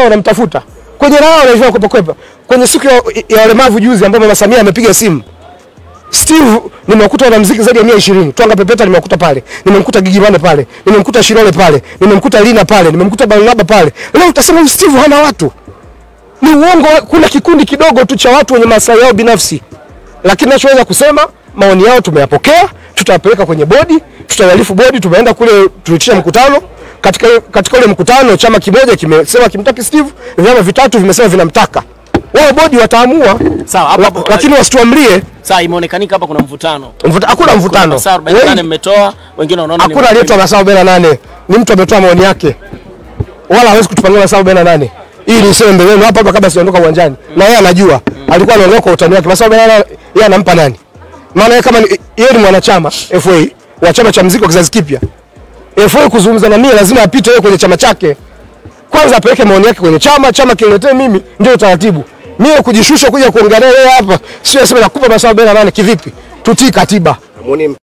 wanamtafuta kwenye raha wanaivaa kwepa kwepa. Kwenye siku ya, ya walemavu juzi ambapo Mama Samia amepiga simu Steve nimekuta wanamuziki zaidi ya 120. Twanga Pepeta nimekuta pale. Nimemkuta Gigi Mane pale. Nimemkuta Shilole pale. Nimemkuta Lina pale. Nimemkuta Barnaba pale. Leo utasema huyu Steve hana watu. Ni uongo, kuna kikundi kidogo tu cha watu wenye maslahi yao binafsi. Lakini nachoweza kusema maoni yao tumeyapokea, tutawapeleka kwenye bodi, tutawalifu bodi, tumeenda kule tulitisha mkutano. Katika katika ule mkutano chama kimoja kimesema kimtaki Steve, vyama vitatu vimesema vinamtaka. Wao bodi wataamua. Sawa, hapo hapo. Lakini wasituamrie Sawa, imeonekanika hapa kuna mvutano. Mvuta, hakuna mvutano. Masaa 48 Wengi- mmetoa, wengine wanaona ni Hakuna aliyetoa masaa 48. Ni mtu ametoa maoni yake. Wala hawezi kutupangia masaa 48. Hii ni sema mbele yenu hapa hapa kabla sijaondoka uwanjani. Na yeye anajua. Alikuwa anaondoka kwa utani wake. Masaa 48 yeye anampa nani? Maana yeye kama ni- yeye ni mwanachama FA wa chama cha muziki wa kizazi kipya. FA kuzungumza na mimi lazima apite yeye kwenye chama chake. Kwanza apeleke maoni yake kwenye chama, chama kiletee mimi, ndio utaratibu. Mimi kujishusha kuja kuongea naye hapa, sio sema nakupa masaa 48 kivipi? Tutii katiba.